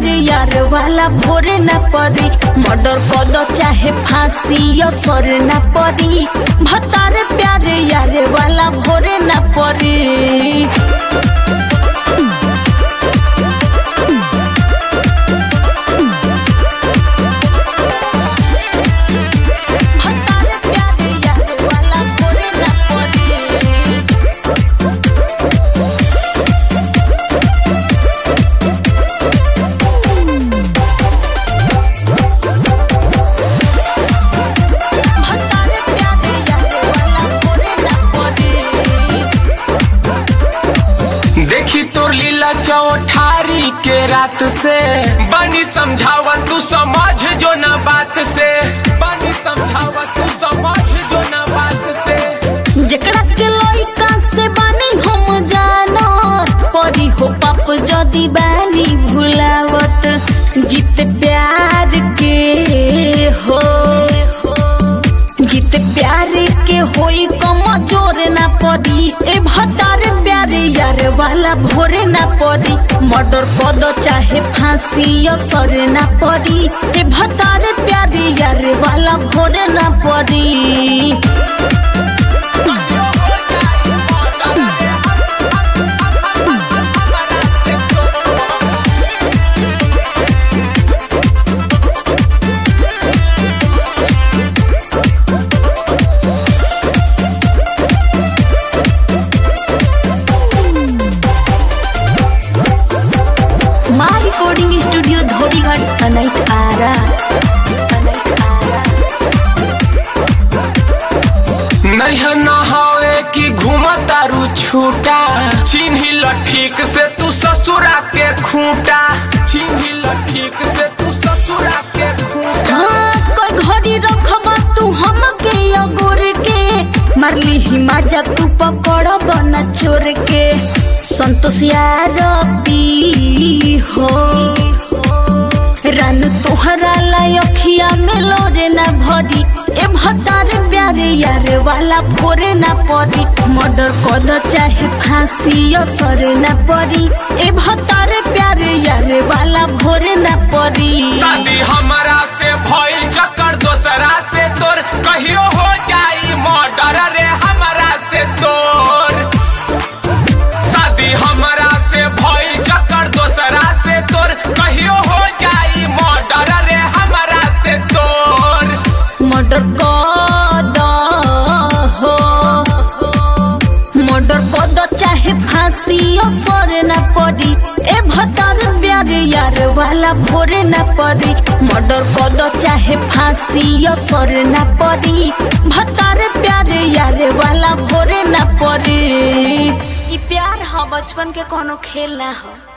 प्यारे यार वाला भोरे न परी मर्डर कद चाहे फांसी असर न परी भतार प्यारे यार वाला भोरे न परी भतार प्यारे यार वाला भोरे न परी भतार प्यारे यार वाला भोरे न परी देखी तोर लीला चौठारी के रात से बनी समझावा तू समझ जो ना बात से बनी समझावा तू समझ जो ना बात से जेकरा के लइका से बानी हम जानत परी हो पाप जदी बानी भुलावत जीत प्यार के हो जीत प्यार के होई कम जोर ना पड़ी ए भतार प्यारे यार वाला भोरे ना पड़ी मर्डर पद चाहे फांसी असर ना पड़ी ए भतार प्यारे यार वाला भोरे ना पड़ी माँ रिकॉर्डिंग स्टूडियो धोबीघाट अनैत आरा अनैत आरा नहीं नहावे की घूमतारू छूटा चिन्ही ल ठीक से तू ससुरा के खूंटा चिन्ही ल ठीक से तू ससुरा के खूंटा हाँ कोई घड़ी रखबा तू हमके अगोर के मारली ही माजा तू पकड़ बना चोर के संतोष यार पी हो रान तोहरा लाई अखिया में लोरे ना भरी ए भतार प्यारे यार वाला भोरे ना परी मर्डर कद चाहे फांसी असर ना परी ए भतार प्यारे यार वाला भोरे ना परी शादी हमारा से भइल चक्कर दोसरा से तोर कहियो हो जाई मर्डर रे हमारा से तोर शादी हमारा से भइल चक्कर दोसरा से तोर कहियो हो जाई मर्डर रे हमारा से तोर मर्डर कद हो मर्डर कद चाहे फांसी असर न पड़ी ए भतार प्यारे यार वाला भोरे न पड़ी मर्डर कद चाहे फांसी असर न पड़ी भतार प्यारे यार वाला भोरे न पड़ी ई प्यार ह बचपन के कोनो खेल ना हो